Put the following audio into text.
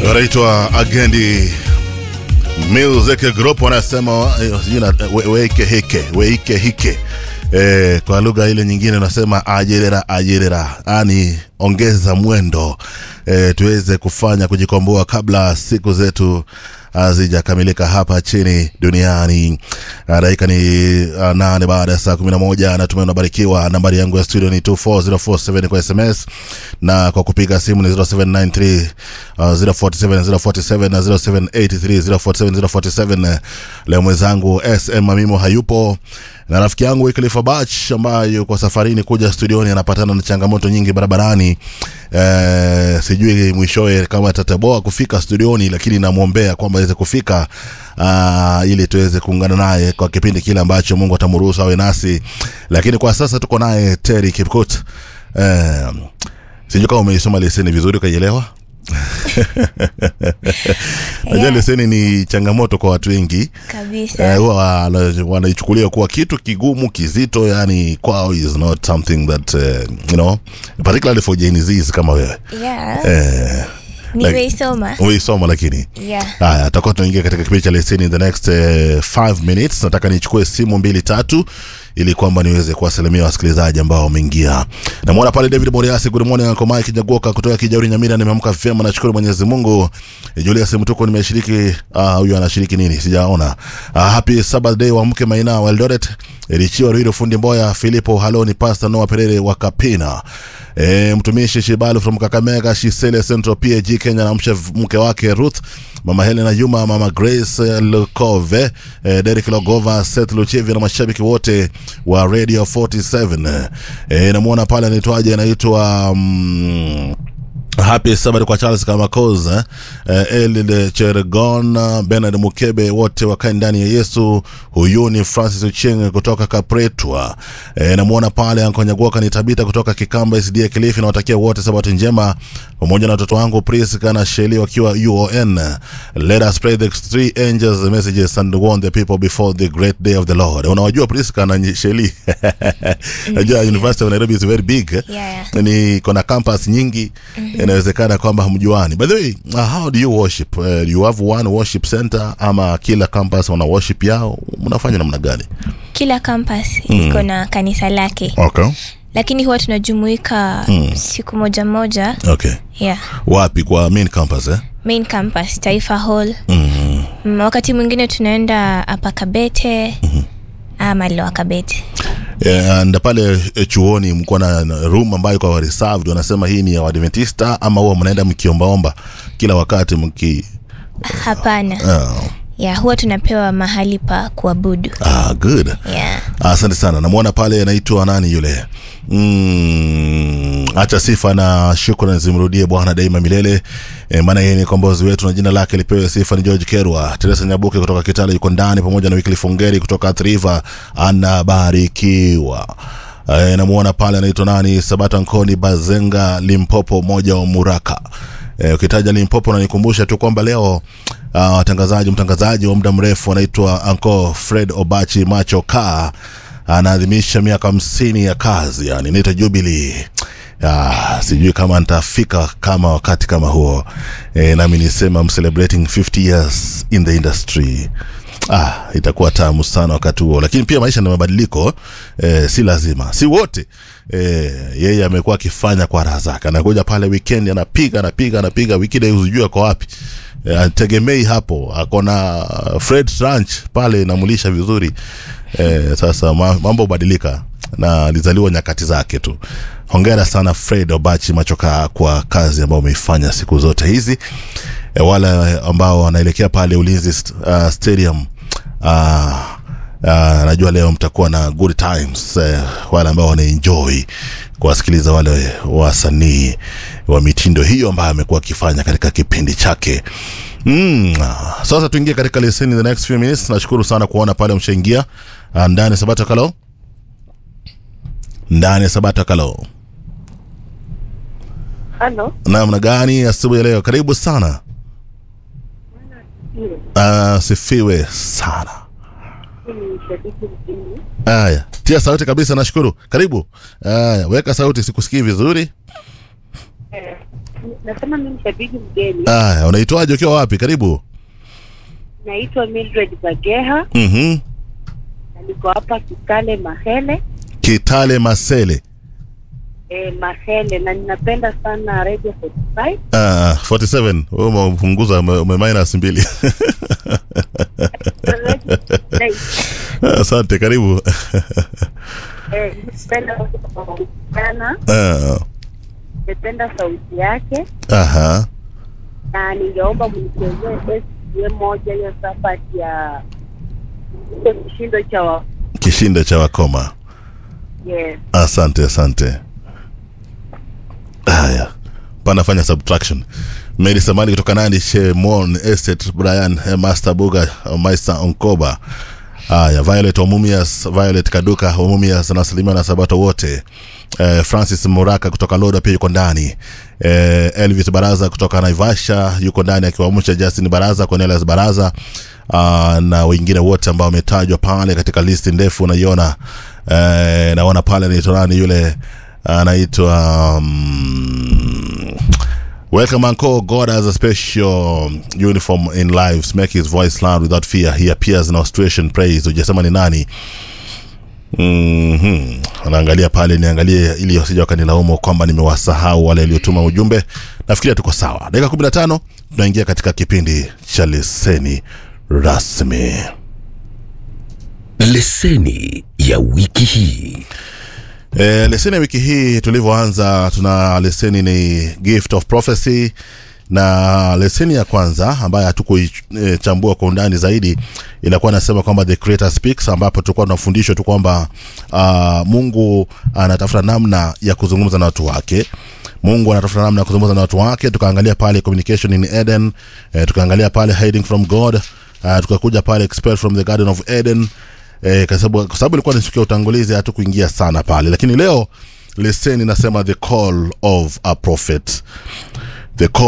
wanaitwa Agendi Music Group wanasema jina we- weike hike weike hike eh, kwa lugha ile nyingine unasema ajerera ajerera, yani ongeza mwendo eh, tuweze kufanya kujikomboa kabla siku zetu hazijakamilika hapa chini duniani. Ah, Dakika ni ah, nane baada ya saa kumi na moja. Natumai unabarikiwa. Nambari yangu ya studio ni 24047 kwa SMS na kwa kupiga simu ni 0793 uh, 047 047 na 0783 047 047. Leo mwenzangu SM Mamimo hayupo na rafiki yangu Wycliffe Bach ambayo kwa safarini kuja studioni anapatana na changamoto nyingi barabarani. Eh, sijui mwishowe kama atataboa kufika studioni, lakini namwombea kwamba aweze kufika uh, ili tuweze kuungana naye kwa kipindi kile ambacho Mungu atamruhusu awe nasi, lakini kwa sasa tuko naye Terry Kipkut. Eh, sijui kama umeisoma leseni vizuri ukaielewa. Najua Yeah. leseni ni changamoto kwa watu wengi kabisa eh, huwa wana- wanaichukulia kuwa kitu kigumu kizito, yani kwao is not something that uh, you know particularly for Gen Zs kama wewe yeah. eh, nimeisoma umeisoma lakini yeah. haya tutakuwa tunaingia katika kipindi cha leseni in the next 5 minutes nataka nichukue simu mbili tatu ili kwamba niweze kuwasalimia wasikilizaji ambao wameingia namwona pale david moriasi good morning Uncle Mike Nyagoka kutoka kijauri nyamira nimeamka vyema nashukuru mwenyezi mungu Eh, julius mtuko nimeshiriki ah, huyu anashiriki nini sijaona ah, happy sabbath day wa mke maina wa eldoret richiwa ruido fundi mboya filipo haloni pasta noa perere wa kapina E, mtumishi Shibalu from Kakamega, Shisele Central PAG Kenya na mshe mke wake Ruth, mama Helena Juma, mama Grace eh, Lukove, e, Derek Logova, Seth Luchevi na mashabiki wote wa Radio 47. E, namwona pale anaitwaje, anaitwa mm, Happy Sabbath kwa Charles Kamakoz eh? eh, Elid Chergon uh, Bernard Mukebe wote wakae ndani ya Yesu. Huyu ni Francis Ucheng kutoka Kapretwa. Eh, namwona pale Ankonyagoka ni Tabita kutoka Kikamba SDA Kilifi. Nawatakia wote Sabato njema pamoja na watoto wangu Priska na Sheli wakiwa UON. Let us pray the three angels messages and warn the people before the great day of the Lord. Unawajua Priska na Sheli? Najua University of Nairobi is very big. eh? Yeah. ni kona campus nyingi inawezekana kwamba hamjuani by the way uh, how do you worship uh, do you have one worship center ama kila campus wana worship yao mnafanya namna gani kila campus iko na kanisa lake okay lakini huwa tunajumuika siku moja moja okay yeah. wapi kwa main campus eh main campus taifa hall mm. mm, wakati mwingine tunaenda apa kabete ama loa kabete yeah, and pale eh, chuoni mko na na room ambayo kwa reserved wanasema hii ni ya Waadventista ama huwa mnaenda mkiombaomba kila wakati mki hapana uh, yeah, huwa tunapewa mahali pa kuabudu ah, good yeah. asante sana namwona pale anaitwa nani yule mm, acha sifa na shukrani zimrudie bwana daima milele e, maana yeye ni kombozi wetu na jina lake lipewe sifa ni george kerwa teresa nyabuke kutoka kitale yuko ndani pamoja na wikili ngeri kutoka triva anabarikiwa e, namwona pale anaitwa nani sabata nkoni bazenga limpopo moja wa muraka Eh, ukitaja Limpopo unanikumbusha tu kwamba leo ah, watangazaji mtangazaji wa muda mrefu anaitwa Anko Fred Obachi Macho Ka anaadhimisha miaka hamsini ya kazi, yani inaitwa Jubilee. Ah, sijui kama nitafika kama wakati kama huo eh, nami nisema I'm celebrating 50 years in the industry ah, itakuwa tamu sana wakati huo, lakini pia maisha na mabadiliko eh, si lazima, si wote eh, yeye amekuwa akifanya kwa raha zake, anakuja pale weekend anapiga anapiga anapiga, wikida huzijui ako wapi eh, ategemei hapo, ako na Fred Ranch pale inamulisha vizuri eh, sasa ma- mambo hubadilika na alizaliwa nyakati zake tu. Hongera sana Fred Obachi Machoka kwa kazi ambayo umeifanya siku zote hizi. E, wale ambao wanaelekea pale Ulinzi st- uh, Stadium uh, uh, najua leo mtakuwa na good times uh, wale ambao wanaenjoy kuwasikiliza wale wasanii wa mitindo hiyo ambayo amekuwa akifanya katika kipindi chake Mm. Sasa tuingie katika leseni the next few minutes. Nashukuru sana kuona pale mshaingia uh, ndani Sabata Kalo, ndani Sabata Kalo. Halo, namna gani asubuhi ya leo karibu sana uh, sifiwe sana ni shabiki mjini. haya tia sauti kabisa nashukuru karibu haya weka sauti sikusikii vizuri nasema mimi ni shabiki mgeni. Aya, unaitwaje ukiwa wapi? Karibu. Naitwa Mildred Bageha Mhm. na niko hapa Kitale Mahele Kitale Masele. eh, Mahele na ninapenda sana Radio 45. Ah, 47. Wewe umepunguza ume ume minus mbili. Asante, karibu. Eh, napenda sana, Ah, napenda sauti yake aha. na ningeomba mnichezee SDM moja hiyo sapati ya hicho kishindo cha wa Kishindo cha wakoma. yes. Asante, asante. Haya, panafanya subtraction. Mary Samani kutoka Nandi, Shemon Estate, Brian eh, Master Buga, eh, Master Onkoba. Haya, Violet Omumias, Violet Kaduka Omumias na Salimia na Sabato wote. Eh, Francis Muraka kutoka Loda pia yuko ndani. Eh, Elvis Baraza kutoka Naivasha yuko ndani akiwaamsha Justin Baraza, Cornelius Baraza uh, na wengine wote ambao wametajwa pale katika listi ndefu unaiona. Eh, naona pale anaitwa nani yule anaitwa um, Welcome Uncle. God has a special uniform in lives. Make his voice loud without fear. He appears in ostration praise. Ujasema ni nani? Mhm. Anaangalia pale niangalie ili wasije wakanilaumu kwamba nimewasahau wale waliotuma ujumbe. Nafikiria tuko sawa. Dakika 15 tunaingia katika kipindi cha leseni rasmi. leseni ya wiki hii E, leseni ya wiki hii tulivyoanza, tuna leseni ni gift of prophecy na leseni ya kwanza ambayo hatukuichambua kwa undani zaidi inakuwa nasema kwamba the creator speaks, ambapo tulikuwa tunafundishwa tu kwamba uh, Mungu anatafuta namna ya kuzungumza na watu wake. Mungu anatafuta namna ya kuzungumza na watu wake. Tukaangalia pale communication in Eden, eh, tukaangalia pale hiding from God, uh, tukakuja pale expelled from the garden of Eden eh, kwa sababu kwa sababu ilikuwa ni siku ya utangulizi hatu kuingia sana pale, lakini leo leseni nasema the call of a prophet the call